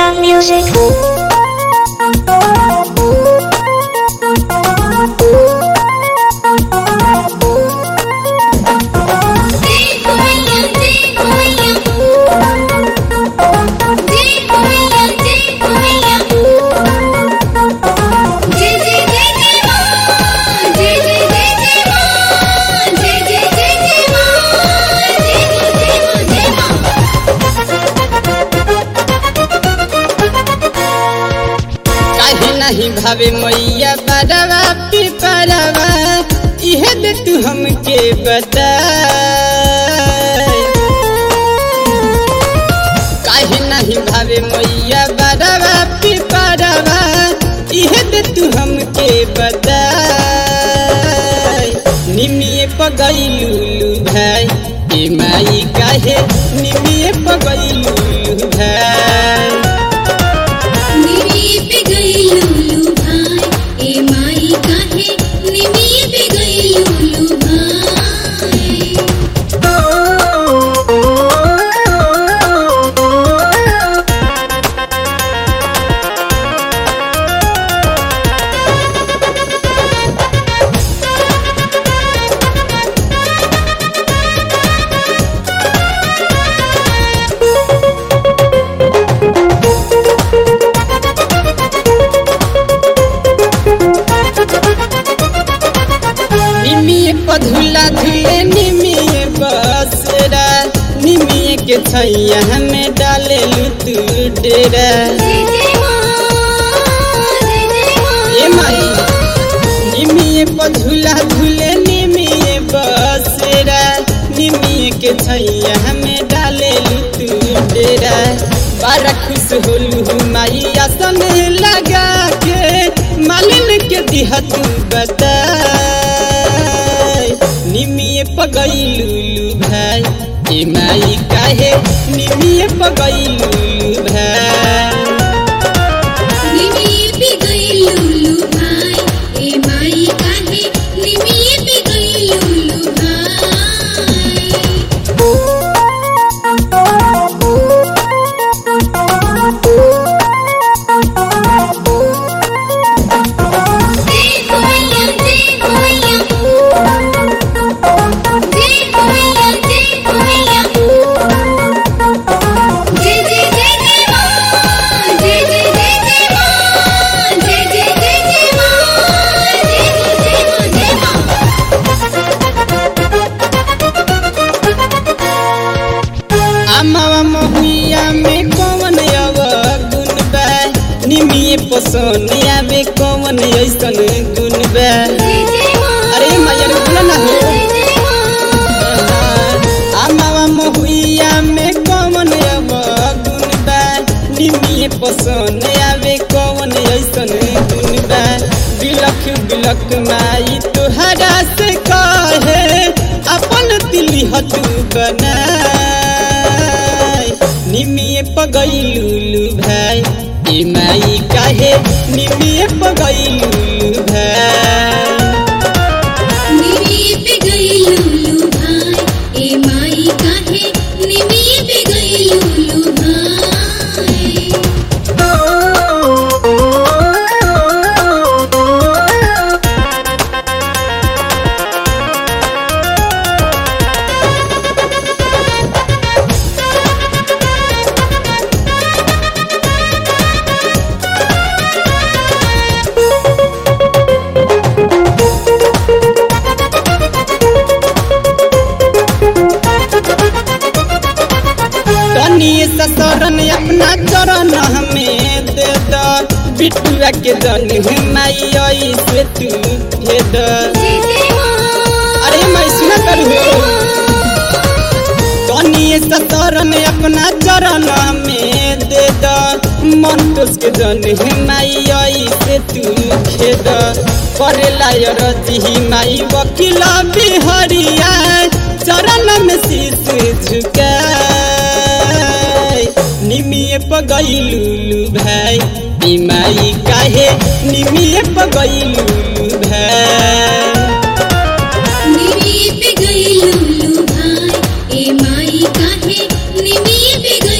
Maria Music. काहे नहीं भावे मैया बड़वा पिपरवा इहे दे तू हमके बता काहे नहीं भावे मैया बड़वा पिपरवा इहे दे तू हमके बता निमिए पगैलू भाई ए माई काहे निमिए पगैलू भाई निमिए पधुला धुले निमिए बसरा निमिए के छैया हमें डाले लुतू डेरा ए माई निमिए पधुला धुले निमिए बसरा निमिए के छैया हमें डाले लुतू डेरा बारा खुश होलू माई आसन लगा के मालिन के दिहा तू बता निमिए पगैलू भाई ए माई काहे निमिए पगैलू भाई अमावा महुइया में कौन अव गुण बा निमिए पसोनिया में कौन ऐसन गुण बा अरे मैया रे बोला ना हो अमावा महुइया में कौन अव गुण बा निमिए पसोनिया में कौन ऐसन गुण बा बिलख बिलख माई तुहरा से कहे अपन दिली हतू बना निमिए पगैलू भाई ए माई काहे निमिए पगैलू भाई तनिए ससुरन अपना चरण हमें दे द बिटुआ के दन माई आई से तू दे द अरे मैं सुना करू तनिए ससुरन अपना चरण में दे द मन तोस के दन माई आई से तू खेद करेला रजी माई वकीला बिहरिया चरण में शीश झुका निमिए पगैलू भाई ई माई काहे निमिए पगैलू भाई निमी पे गई लुलु भाई ए माई काहे निमी पे गई